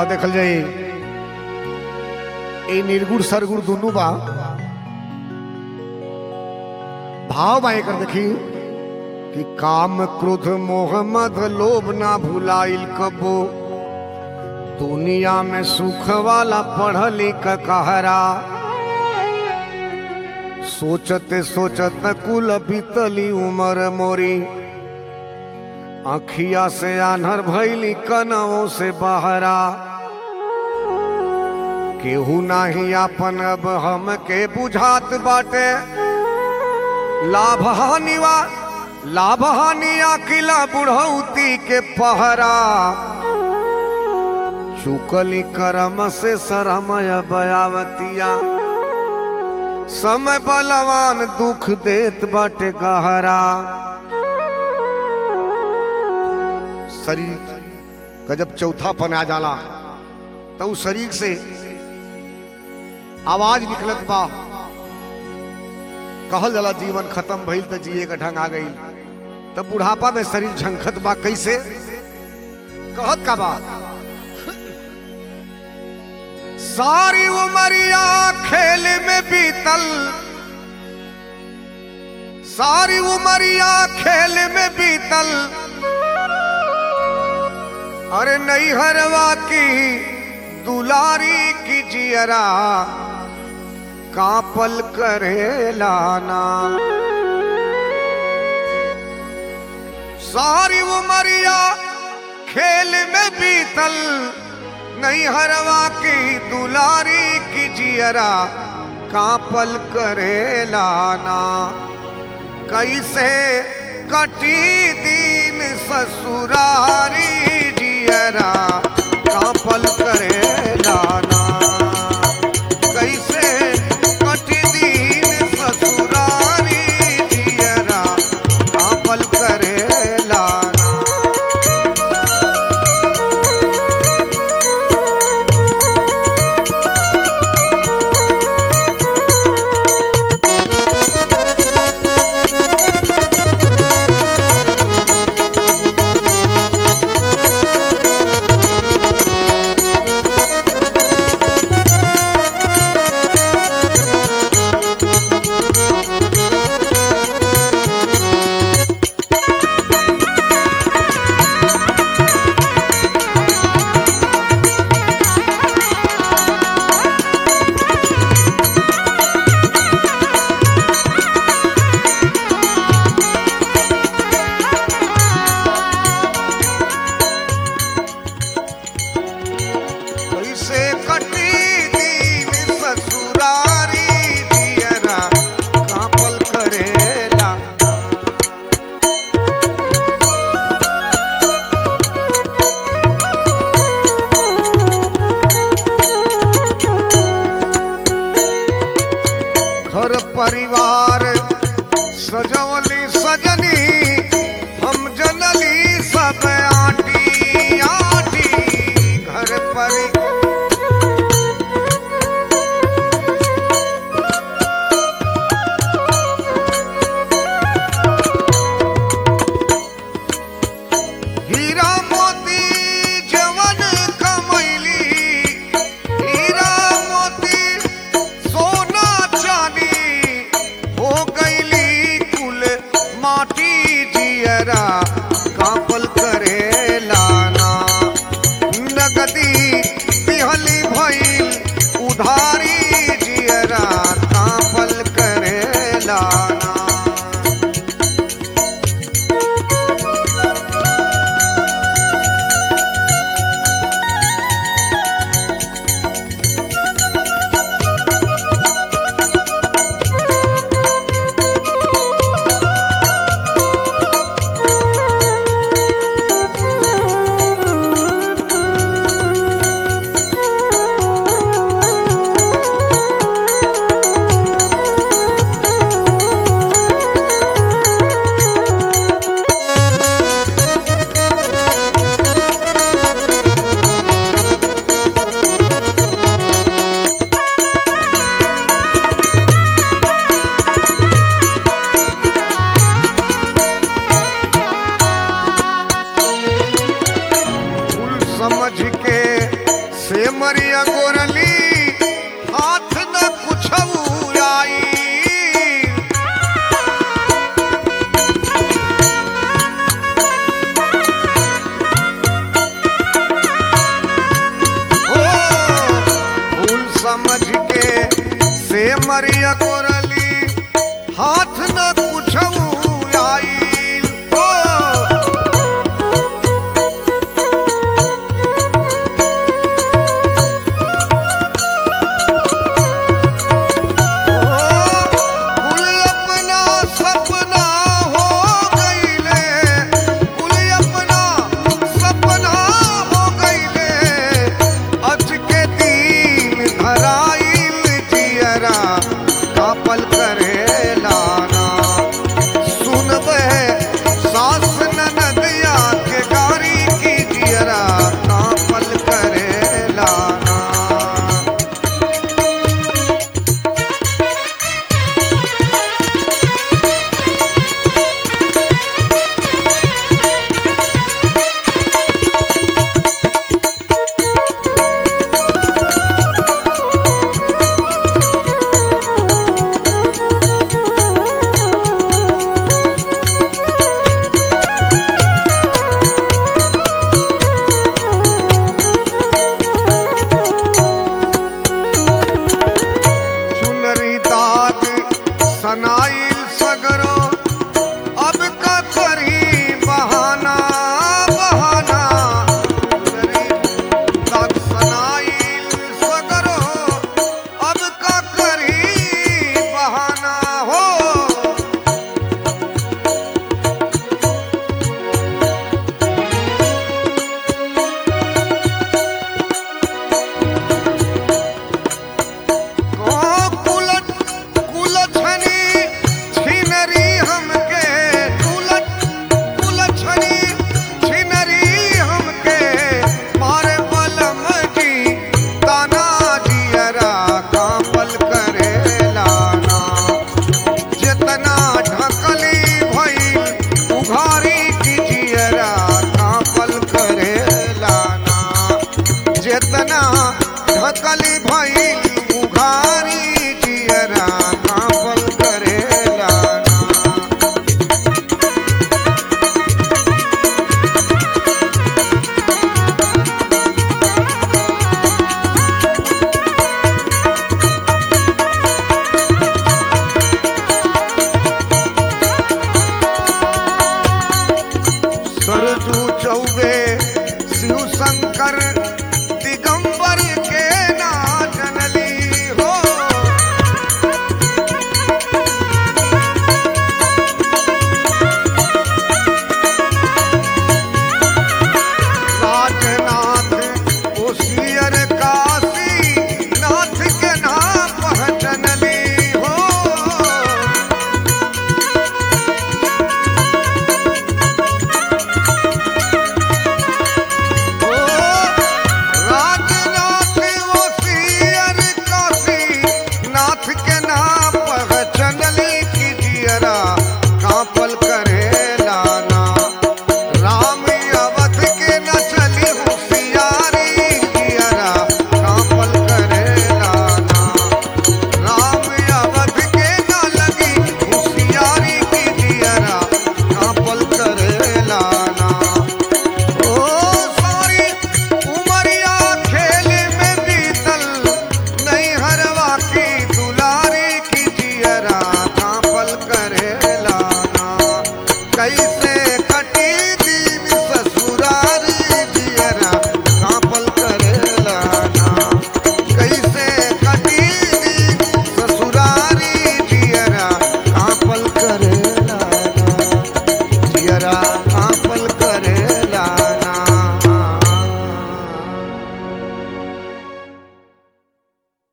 आ देखल जाई ए निर्गुण सरगुण दुनू बा भाव बा एकर देखी कि काम क्रोध मोह मद लोभ ना भुलाइल कबो दुनिया में सुख वाला पढ़ लिख कहरा सोचते सोचत कुल बीतली उमर मोरी अखिया से आन्हर भैली कनवों से बहरा केहू नाही आपन अब हम के बुझात बाटे लाभ हानि वा लाभ हानि अकिला बुढ़ौती के पहरा चुकली करम से सरमय बयावतिया समय बलवान दुख देत बाटे गहरा शरीर का जब चौथापन आ जाला तो उस शरीर से आवाज निकलत बा कहल जाला जीवन खत्म भइल तो जिए का ढंग आ गई तब बुढ़ापा में शरीर झंखत बा कैसे कहत का बा सारी उमरिया खेल में बीतल सारी उमरिया खेल में बीतल अरे नहीं हरवा की दुलारी की जियरा कापल करे लाना सारी उमरिया खेल में बीतल नहीं हरवा की दुलारी की जियरा कापल करे लाना कैसे कटी दीन ससुरारी जियरा कापल करे लाना कैसे कटी दीन ससुरारी जियरा कापल करे लाना कैसे कटी दीन ससुरारी जियरा कापल करेला घर परिवार सजवली सजनी हम जनली सब आटी आटी घर परि हीरा मोती जवन कमैली हीरा मोती सोना चांदी हो गईली कुल माटी गोरली हाथ न